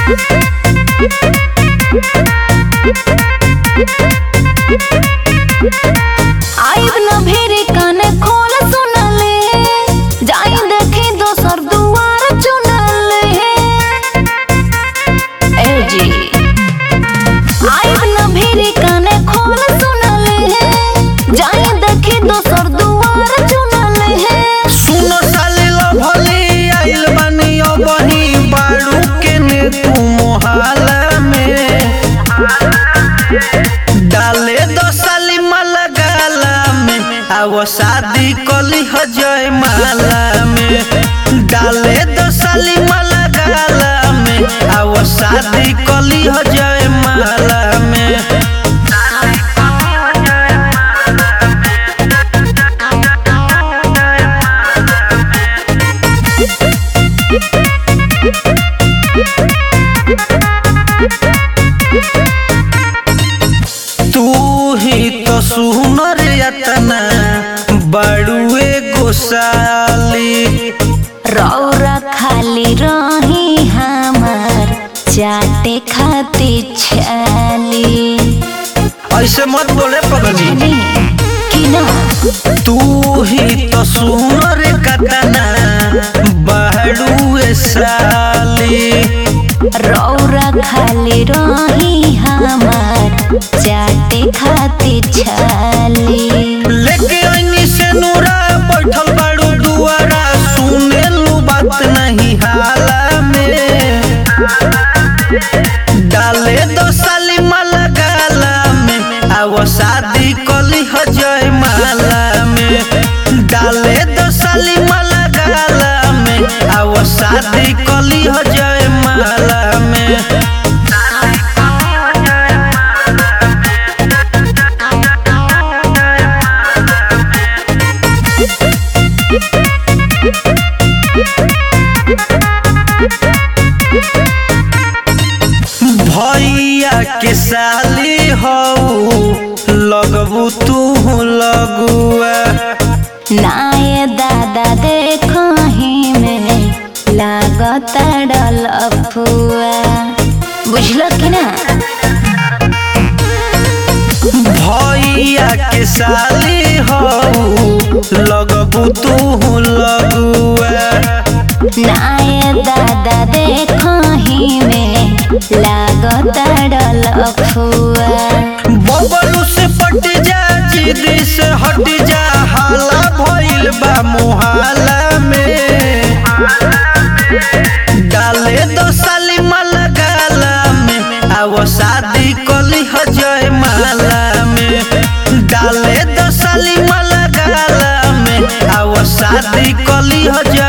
आइब न भेरे कान खोल सुनले जाई देखी दोसर दुआर चुनले ए जी आइब न भेरे कान खोल सुनले जाई देखी दोसर दुआर चुनले सुनो साले लभली आइल बानी अबही बाड़ू के ने तू मोहाला में डाले दो साली माला गाला में आवो शादी कली हो जय माला में डाले दो साली माला गाला में आवो शादी कली हो जय माला में तू ही तो सुनर यतना बड़ुए गोसाली रौरा खाली रही हमार चाटे खाती छाली ऐसे मत बोले पगली कि ना तू ही तो सुनर कतना बड़ुए साली रौरा खाली रही हमार चाटे खाती छाली लेके ऐनी से नूरा बैठल बाड़ू दुआरा सुने लू बात नहीं हाला में डाले दो साली माला गाला में आवो शादी कली हो जय माला में डाले दो साली माला गाला में आवो शादी कली हो जय माला में भैया के साली हो लगबू तू लगुआ नाये दादा देखो ही में लागत डल फुआ बुझलो कि ना भैया के साली हो लगबू तू लगुआ नाये दादा देखो ही में लागत डल फुआ बबलू से पट जा जिदी से हट जा हाला भइल बा मुहाला में डाले दो साली माला गाला में आवो शादी कली हो जय माला में डाले दो साली माला गाला में आवो शादी कली हो जय